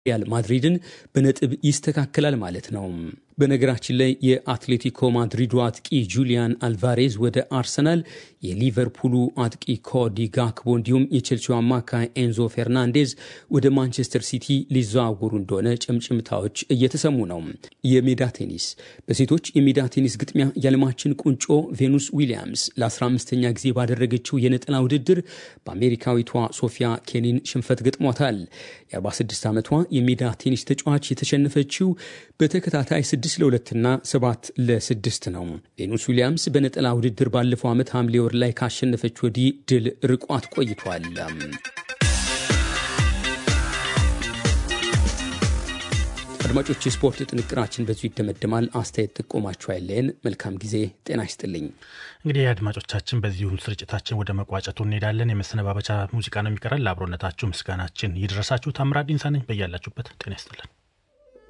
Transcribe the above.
ሪያል ማድሪድን በነጥብ ይስተካከላል ማለት ነው። በነገራችን ላይ የአትሌቲኮ ማድሪዱ አጥቂ ጁሊያን አልቫሬዝ ወደ አርሰናል፣ የሊቨርፑሉ አጥቂ ኮዲ ጋክቦ እንዲሁም የቼልሲው አማካይ ኤንዞ ፌርናንዴዝ ወደ ማንቸስተር ሲቲ ሊዘዋወሩ እንደሆነ ጭምጭምታዎች እየተሰሙ ነው። የሜዳ ቴኒስ በሴቶች የሜዳ ቴኒስ ግጥሚያ የዓለማችን ቁንጮ ቬኑስ ዊሊያምስ ለ15ኛ ጊዜ ባደረገችው የነጠላ ውድድር በአሜሪካዊቷ ሶፊያ ኬኒን ሽንፈት ገጥሟታል። የ46 ዓመቷ የሜዳ ቴኒስ ተጫዋች የተሸነፈችው በተከታታይ 6 ለ2ና 7 ለ6 ነው። ቬኑስ ዊሊያምስ በነጠላ ውድድር ባለፈው ዓመት ሐምሌ ወር ላይ ካሸነፈች ወዲህ ድል ርቋት ቆይቷል። አድማጮች፣ የስፖርት ጥንቅራችን በዚሁ ይደመደማል። አስተያየት ጥቆማችሁ አይለየን። መልካም ጊዜ። ጤና ይስጥልኝ። እንግዲህ አድማጮቻችን፣ በዚሁ ስርጭታችን ወደ መቋጨቱ እንሄዳለን። የመሰነባበቻ ሙዚቃ ነው የሚቀረን። ለአብሮነታችሁ ምስጋናችን ይድረሳችሁ። ታምራት ዲንሳ ነኝ። በያላችሁበት ጤና ይስጥልን።